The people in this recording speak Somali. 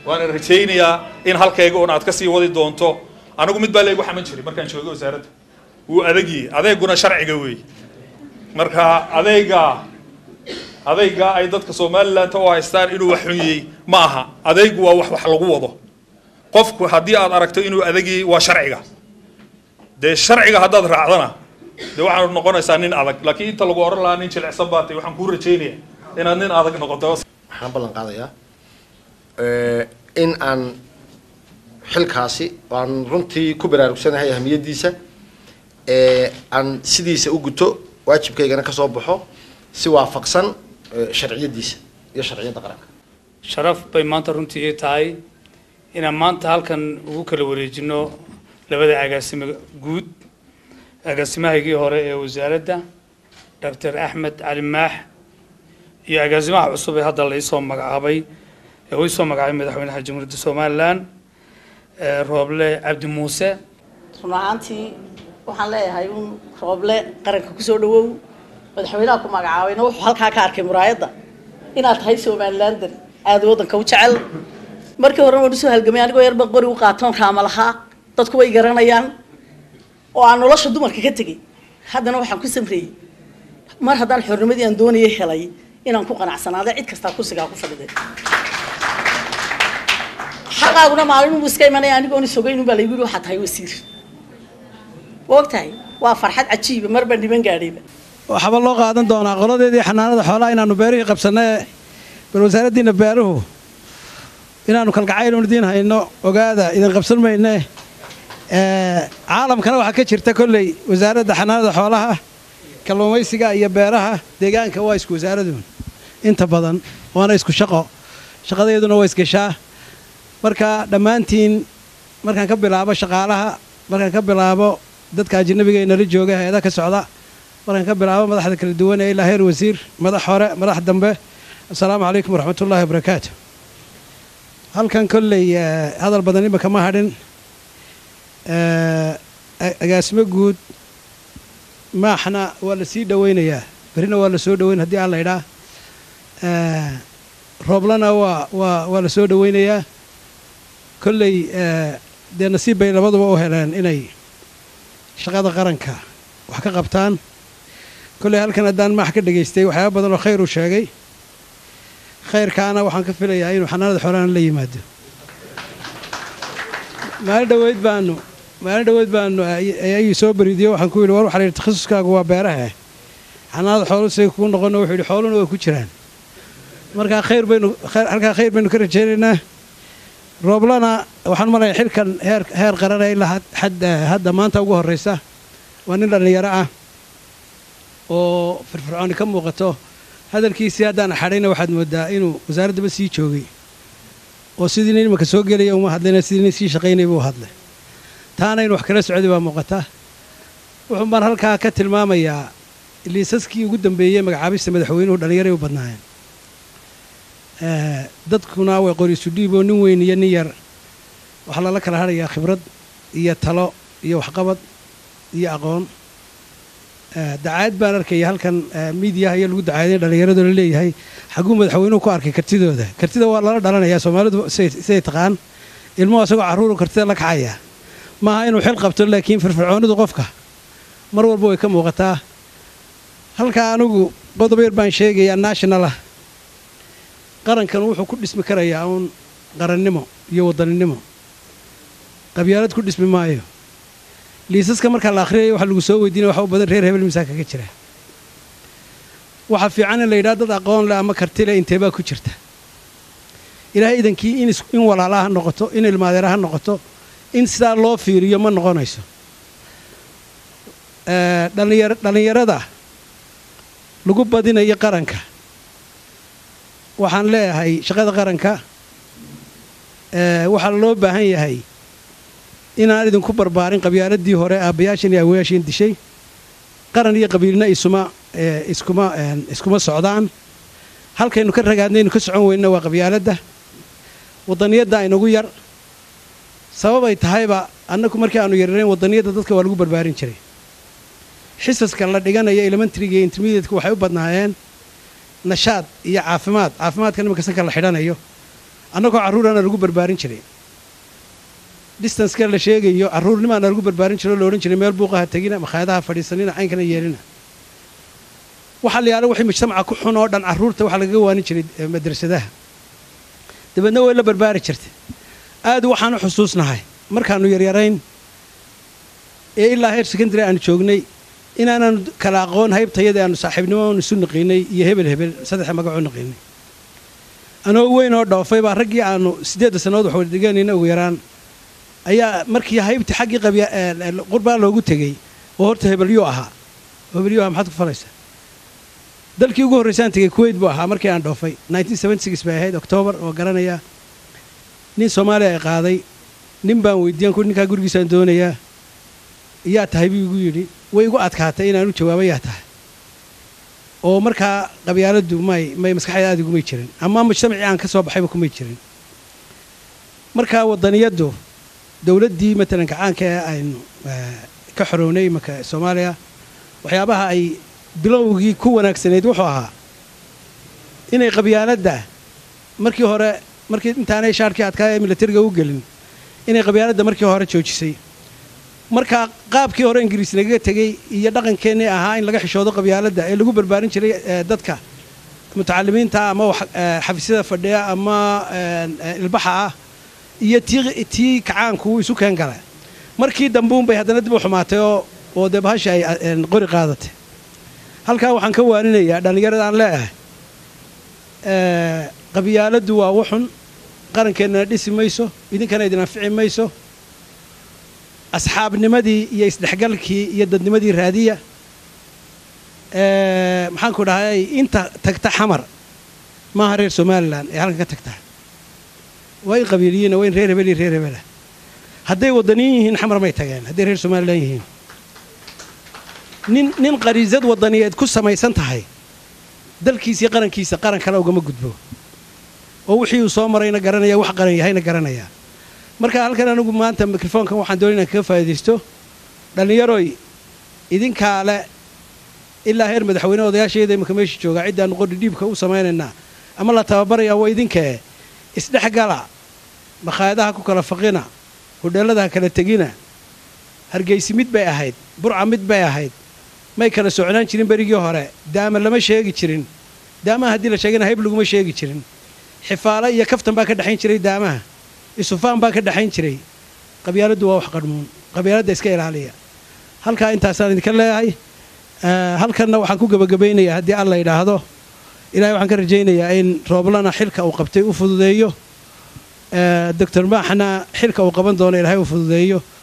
waana rajaynayaa in halkayga un aad ka sii wadi doonto anigu mid baa laygu xaman jiray markaan joogay wasaaradda wuu adagyi adeeguna sharciga weey marka adeyga adeyga ay dadka somaliland u haystaan inuu wax xunyey ma aha adeygu waa wax wax lagu wado qofku haddii aad aragto inuu adagyi waa sharciga dee sharciga haddaad raacdana dee waxaad noqonaysaa nin adag laakiin inta lagu oran lahaa nin jilicsan baa tay waxaan kuu rajaynaya inaad nin adag noqoto waxaan ballan qaadayaa in aan xilkaasi aan runtii ku baraarugsanahay ahamiyaddiisa aan sidiisa u guto waajibkaygana ka soo baxo si waafaqsan sharciyadiisa iyo sharciyadda qaranka sharaf bay maanta runtii ii tahay inaan maanta halkan ugu kala wareejino labada agaasimo guud agaasimahaygii hore ee wasaaradda doctor axmed cali maax iyo agaasimaha cusub ee hadda la isoo magacaabay ee uu isoo magacaabay madaxweynaha jamhuuriyadda somalilan rooble cabdi muuse run ahaantii waxaan leeyahay un rooble qaranka kusoo dhawow madaxweynaha ku magacaabayna wuxuu halkaa ka arkay muraayadda inaad tahay somalilander aada waddanka u jecel markii horena waan usoo halgamay anigoo yarba qori u qaatoon raama lahaa dadku way garanayaan oo aan nolosha dumarka ka tegay haddana waxaan ku samreeyey mar haddaan xornimadii aan doonayay helay inaan ku qanacsanaada cid kastaa kursigaa ku fadhiday xaqaaguna maalin uu iska imanaya anigoon isogeyn baa laygu yidhi waxaa tahay wasiir ma og tahay waa farxad cajiiba marba dhiban gaadhayba waxaaba loo qaadan doonaa qoladeedii xanaanada xoolaha inaanu beerihii qabsannae bal wasaaraddiina beeruhu inaanu kalgacayl idiin hayno ogaada idin qabsan mayne caalamkana waxaa ka jirta kolley wasaaradda xanaanada xoolaha kalluumaysiga iyo beeraha deegaanka waa isku wasaaradun inta badan waana isku shaqo shaqadeeduna waa isgeshaa marka dhammaantiin markaan ka bilaabo shaqaalaha markaan ka bilaabo dadka ajanabiga ee nala jooga hay-ada ka socda markaan ka bilaabo madaxda kala duwan ee ilaa heer wasiir madax hore madax dambe assalaamu calaykum waraxmatullaahi wabarakaatu halkan kolley hadal badan imika ma hadhin agaasimo guud maaxna waa la sii dhowaynayaa berrina waa la soo dhoweyn haddii aan laydhaa rooblana waa waa waa la soo dhowaynayaa kolley dee nasiib bay labaduba u heleen inay shaqada qaranka wax ka qabtaan kolley halkan haddaan maax ka dhegaystay waxyaaba badan oo khayr uu sheegay khayrkaana waxaan ka filayaa inuu xanaanada xoolahana la yimaado maalin dhaweyd baanu maalin dhaweyd baanu ayuu soo bariidiyo waxaan ku yidhi war waxaa la yidhi takhasuskaagu waa beerahe xanaanada xoolu say kuu noqono wuxuu yidhi xooluna way ku jiraan markaa khayr baynu halkaa khayr baynu ka rajaynaynaa rooblana waxaan malaya xilkan heer heer qarana ilaa hadda maanta ugu horraysa waa nin dhallinyaro ah oo firfircooni ka muuqato hadalkiisii haddaan axadhayna waxaad moodaa inuu wasaaraddaba sii joogay oo sidii nin imanka soo gelaya uma hadlayna sidii nin sii shaqaynay buu hadlay taana in wax kala socday baa muuqata wuxuun baan halkaa ka tilmaamayaa liisaskii ugu dambeeyey magacaabista madaxweynuhu dhallinyaray u badnaayeen dadkuna way qoriisu dhiiboo nin weyn iyo nin yar waxaa lala kala hadhayaa khibrad iyo talo iyo waxqabad iyo aqoon dacaayad baan arkaya halkan miidiyaha iyo lagu dacaaday dhallinyaradoo la leeyahay xagguu madaxweynuhu ku arkay kartidooda kartida waa lala dhalanayaa soomaalidu siday taqaan ilmuhu asagoo carruuru kartida la kacaya maaha inuu xil qabto laakiin firfircoonidu qofka mar walba way ka muuqataa halkaa anigu qodob yar baan sheegayaa nationalah qarankan wuxuu ku dhismi karayaa uun qarannimo iyo wadaninimo qabyaalad ku dhismi maayo liisaska markaa la akhriyaya waxa lagu soo weydiinaya waxa u badan reer hebel misaa kaga jira waxaa fiican in la yidhaha dad aqoon leh ama karti leh inteebaa ku jirta ilaahay idankii in walaala ha noqoto in ilmaadeera ha noqoto in sidaa loo fiiriyo ma noqonayso dhallinyarada lagu badinayo qaranka waxaan leeyahay shaqada qaranka waxaa loo baahan yahay inaan idinku barbaarin qabyaaladii hore aabbayaashan iyo awayaashiin dishay qaran iyo qabiilna isuma iskuma iskuma socdaan halkaynu ka ragaadnaynu ka socon weynna waa qabyaaladda wadaniyadda aynagu yar sababay tahayba annagu markii aanu yararayn wadaniyadda dadka waa lagu barbaarin jiray xisaska la dhiganaya elementariga iyo intermediateka waxay u badnaayeen nashaad iyo caafimaad caafimaadka nimanka sanka la xidhanayo annagoo carruurana lagu barbaarin jiray distanceka la sheegayo carruurnimaana lagu barbaarin jiro o la odhan jiray meel buuqaha tegina makhaayadaha fadhiisanina caynkana yeelina waxaa la yaala wixii mujtamaca ku xun oo dhan carruurta waxaa lagaga waanin jiray madrasadaha dabeedna way la barbaari jirtay aad waxaan u xusuusnahay markaannu yaryarayn ee ilaa heer secondary aanu joognay inaananu kala aqoon haybtayada aanu saaxiibnimo aanu isu naqiinay iyo hebel hebel saddexa magacoo naqiinay anoo weyn oo dhoofay baa raggii aanu siddeedda sannadood wax wada dhiganayna ugu yaraan ayaa markii haybtii xaggii qabya qurbaa loogu tegey oo horta hebelyuu ahaa hebelyuu ahaa maxaad ku falaysaa dalkii ugu horraysaan tegey kuwait buu ahaa markii aan dhoofay bay ahayd oktoobar oo garanaya nin soomaaliya ay qaaday nin baan weydiiyan ku ninkaa gurigiisaan doonayaa yaa tahay buu igu yidhi way igu adkaatay inaan u jawaabo yaa tahay oo markaa qabyaaladdu may may maskaxda aad igumay jirin ama mujtamacii aan ka soo baxayba kumay jirin markaa waddaniyaddu dowladdii matalan gacaanka ee aynu ka xorownay imanka soomaaliya waxyaabaha ay bilowgii ku wanaagsanayd wuxuu ahaa inay qabyaaladda markii hore markii intaanay shaarkii adkaa ee milatariga u gelin inay qabyaaladda markii hore joojisay markaa qaabkii hore ingiriis nagaga tegey iyo dhaqankeennii ahaa in laga xishoodo qabyaaladda ee lagu barbaarin jiray dadka mutacalimiinta ama xafiisyada fadhiya ama ilbaxa ah iyo tii tii kacaanku wuu isu keen gala markii dambuunbay haddana dib u xumaatay oo oo dee bahasha ay qori qaadatay halkaa waxaan ka waaninayaa dhallinyarada aan leeyahay qabyaaladdu waa wuxun qarankeenana dhisi mayso idinkana idin anfici mayso asxaabnimadii iyo isdhexgalkii iyo dadnimadii raadiya maxaanku dhahay inta tagta xamar maaha reer somalilan ee halkan ka tagta waa in qabiiliyiina waa in reer hebel iyo reer hebelah hadday waddaniyin yihiin xamar may tageen hadday reer somalilan yihiin nin nin qariisad waddaniyeed ku samaysan tahay dalkiisa iyo qarankiisa qaran kale ugama gudbo oo wixii uu soo marayna garanaya wax qaran yahayna garanaya marka halkan anigu maanta mikrofoonkan waxaan doonay inaan kaga faa'iidaysto dhallinyaroy idinkaale ilaa heer madaxweyne odayaashayada imanka meesha joogaa ciddaannu qori dhiibka u samaynaynaa ama la tababarayaa waa idinkee isdhexgala makhaayadaha ku kala faqina hudheelladaha kala tegina hargaysi mid bay ahayd burca mid bay ahayd may kala socnaan jirin berigii hore daama lama sheegi jirin daamaha haddii la sheegana hayb laguma sheegi jirin xifaalo iyo kaftan baa ka dhexayn jiray daamaha isufaan baa ka dhexayn jiray qabyaaladdu waa wax qadhmuun qabyaaladda iska ilaaliya halkaa intaasaan idinka leeyahay halkanna waxaan ku gebagabaynayaa haddii alla yidhaahdo ilahay waxaan ka rajaynayaa in rooblana xilka uu qabtay u fududeeyo doctor maaxna xilka uu qaban doono ilaahay u fududeeyo